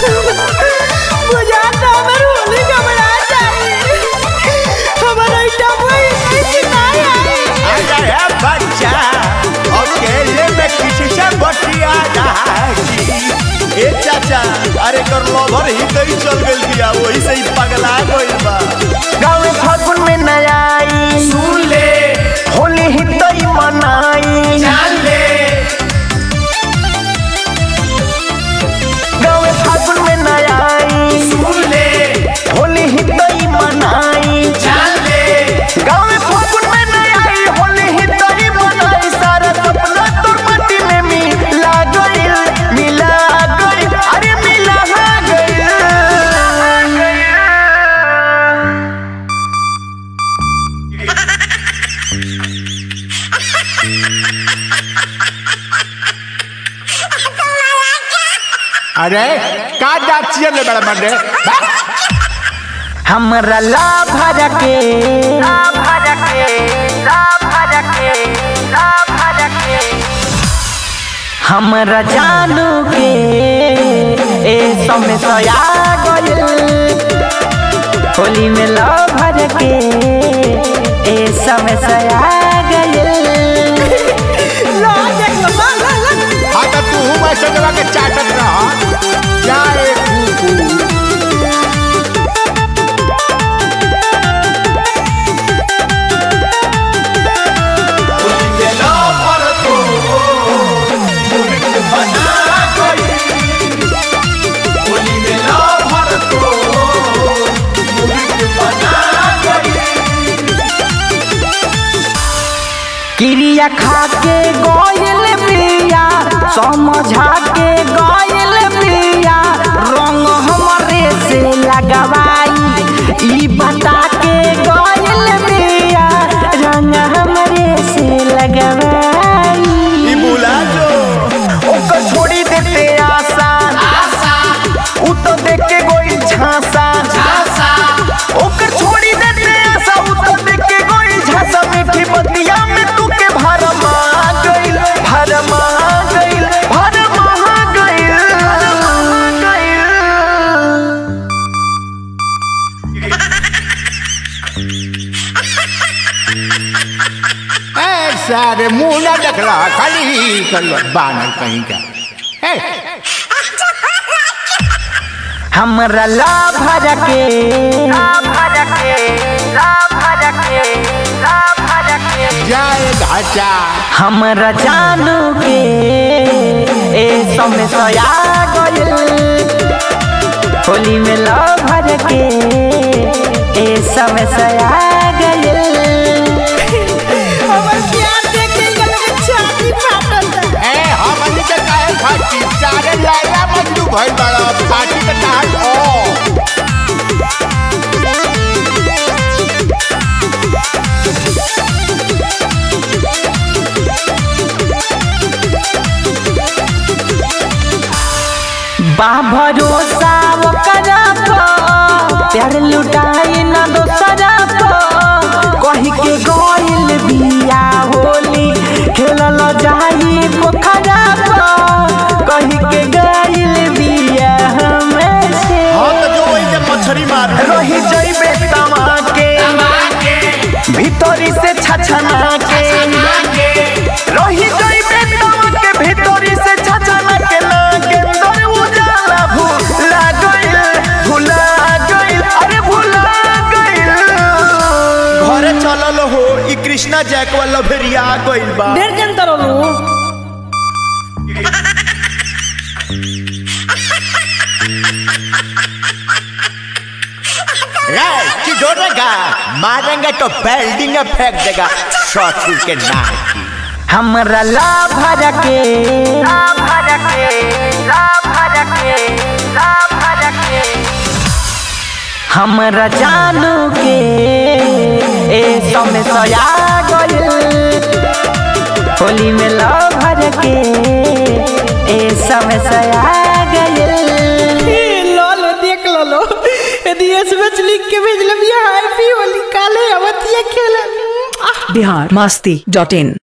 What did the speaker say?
बुझाता हमर होली घबरा जाई हमर आइटम वही नहीं आई अरे है बच्चा अकेले में किसी से बतिया रहा जी ए चाचा अरे कर लवर ही कहीं चल गइल बिया वही से ही पगला गइल बा गाँव फागुन में न आई सुन ले होली ही तो ही मनाई जान ले गाँव फागुन में न आई सुन ले होली ही तो ही मनाई जान ले गाँव फागुन में न आई होली ही तो ही मनाई सारा सपना तोर माटी में मिला गइल मिला गइल अरे मिला गइल अरे का जाचिए ले बड़ा मंडे हमरा ला भर के ला भर के ला भर के ला भर के हमरा जानू के ए समय सया गइल होली में ला भर के ए समय सया गइल लो देख लो ला ला ला हाँ तो तू मैं सजवा के चाटत रहा क्या रे कुकू क्रिया खा के गइल पिया समझा के गइल पिया रंग हमरे से लगवाई ई बता के गइल पिया रंग हमरे से लगवाई ई बुला जो ओकर छोड़ी देते आशा उ तो देख के गइल झांसा ओकर छोड़ी देते आशा उ तो देख के गइल झांसा मीठी बतिया में तू के भरमा गइल भरमा गइल भरमा गइल गइल ए सारे मुंह ना देख रहा खाली ही कर लो बानर कहीं का ए हमरा ला भर के ला भर के ला भर के ला भर के जाए घाचा हमरा जानू के ए समय सया गइल होली में ला भर के ए समय सया गइल हमर प्यार देख के गले में छाती फाटल ए हमनी के काहे फाटी सारे लाला मंजू भइल बड़ा फाटी के नाच ओ बा भरोसा ओकरा पर प्यार लुटाई ना दोसरा पर कही के गइल बिया होली खेलल जाई पोखरा पर कही के गइल बिया हमें से हां तो जो वही के मछरी मार रही जइबे तमा के भीतरी से छछना के रही जइबे तमा के भीतरी से छछना के ना के अंदर उजाला भूला गइल भूला गइल अरे भूला गइल घरे चलल हो ई कृष्णा जैक वाला भेरिया गइल बा ढेर जन तरलू रे चिढ़ोरेगा मारेंगे तो बिल्डिंग फेंक देगा ससुर के नाती हमरा ला भर के ला भर के ला भर के ला भर के हमरा जानू के ए समय सया गइल होली में ला भर के ए समय सया गइल लो लो देख लो लो यदि एसएमएस लिख के भेज ले हैप्पी होली काले अवतिया खेले बिहार मस्ती डॉट इन